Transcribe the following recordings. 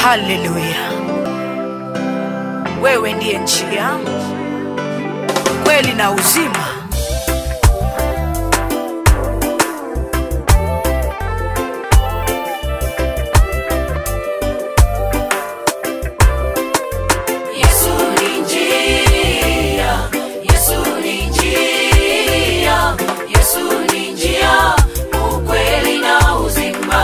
Haleluya! Wewe ndiye njia, kweli na uzima. Yesu ni njia, Yesu ni njia, Yesu ni njia, ukweli na uzima.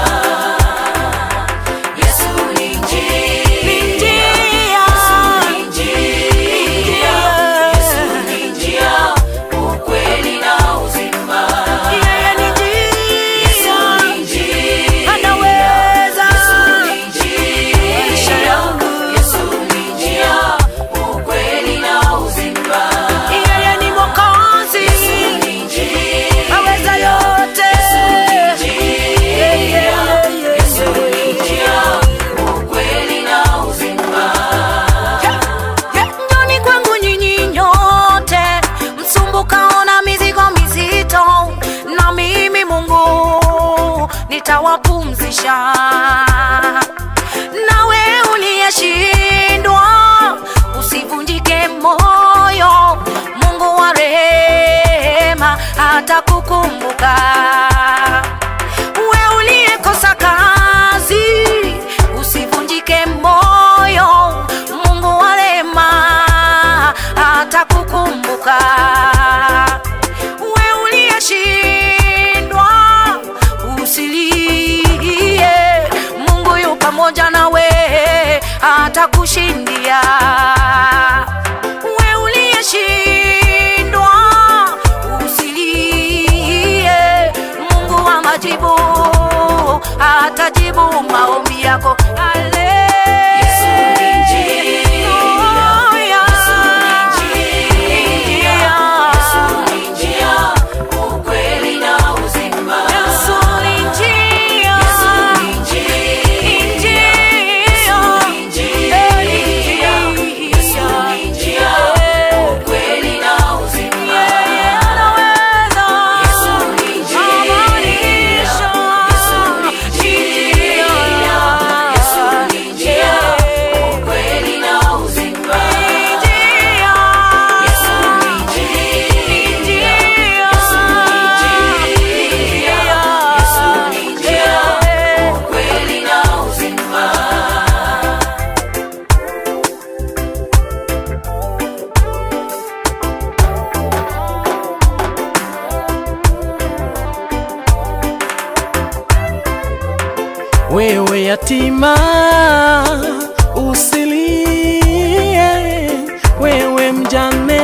Yesu ni njia, Yesu ni njia, Yesu ni njia, ukweli na uzima. Yeye ni Yesu njia, ni njia, anaweza Yesu ni njia, maisha yangu. Yesu ni njia, ukweli na uzima. Yeye ni Mwokozi, Yesu ni njia, aweza yote. Yeah, yeah, yeah, Yesu ni yeah. njia, ukweli na uzima. Njoni kwangu nyinyi nyote msumbukao na mizigo mizito, na mimi Mungu nitawapumzisha. Nawe uliyeshindwa usivunjike moyo, Mungu wa rehema atakukumbuka. We uliyekosa kazi usivunjike moyo, Mungu wa rehema atakukumbuka. We uliyeshindwa usilie, Mungu yu pamoja nawe atakushindia. We uliyeshindwa usilie, Mungu wa majibu atajibu maombi yako. Ale- Yesu ni njia, Yesu ni njia, Yesu ni njia, ukweli na uzima. Yesu ni njia, Yesu ni njia, Yesu ni njia, Yesu ni njia, ukweli na uzima. Yesu ni njia, Yesu ni njia, Yesu ni njia, ukweli na uzima. Yesu ni njia, Yesu ni njia, Yesu ni njia, ukweli na uzima. wewe yatima usilie, wewe mjane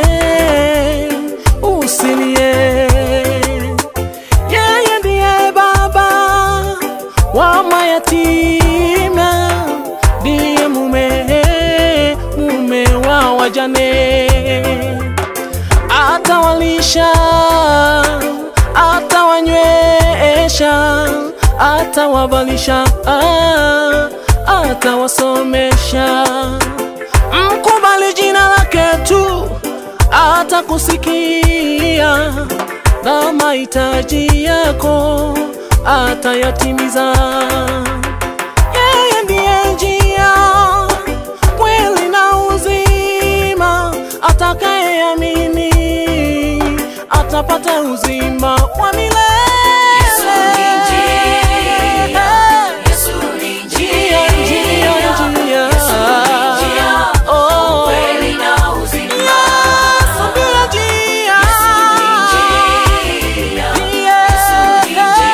usilie, yeye ndiye baba wa mayatima, ndiye mume mume wa wajane atawalisha, atawanywesha, atawavalisha, ah, atawasomesha. Mkubali jina lake tu, atakusikia na mahitaji yako atayatimiza. Yeye ndiye njia, kweli na uzima. Atakayeamini atapata uzima wa milele. Yesu ni njia, Yesu ni njia, Njia, njia, njia. Yesu ni njia, Oh. ukweli na uzima. Yesu ndiye njia. Yesu ni njia, Yesu ni njia,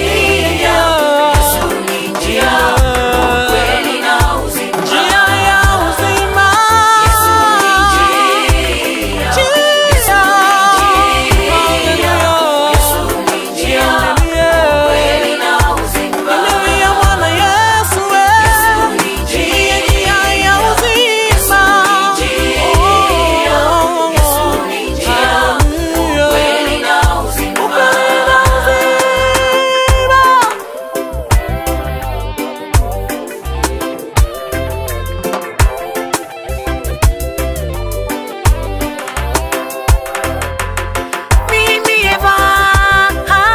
Yesu ni njia, ukweli na uzima. Njia ya uzima. Yesu ni njia, Yesu ni njia, Yesu ni njia, ukweli na uzima. Haleluya, Bwana Yesu, eh. Yesu ni Ndiye njia ya uzima. Oh, Yesu ni njia, haleluya. ukweli na uzima. Ukweli na uzima. Mimi Eva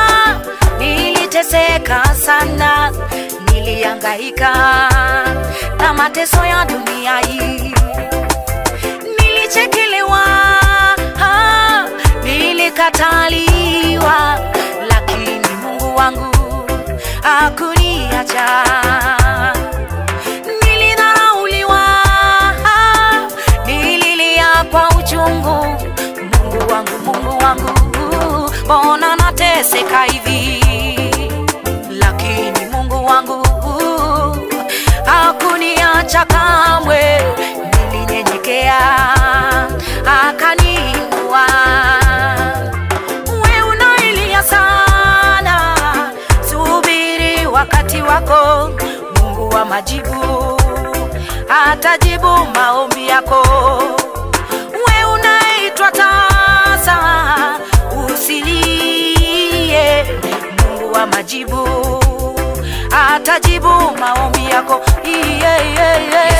niliteseka sana, nilihangaika na mateso ya dunia hii nilichekelewa ah, nilikataliwa lakini mungu wangu akuniacha nilidharauliwa ah, nililia kwa uchungu mungu wangu mungu wangu mbona nateseka hivi lakini mungu wangu hakuniacha kamwe nilinyenyekea akaniinua we unailia sana subiri wakati wako mungu wa majibu atajibu maombi yako we unaitwa tasa usilie mungu wa majibu atajibu maombi yako iye, iye, iye.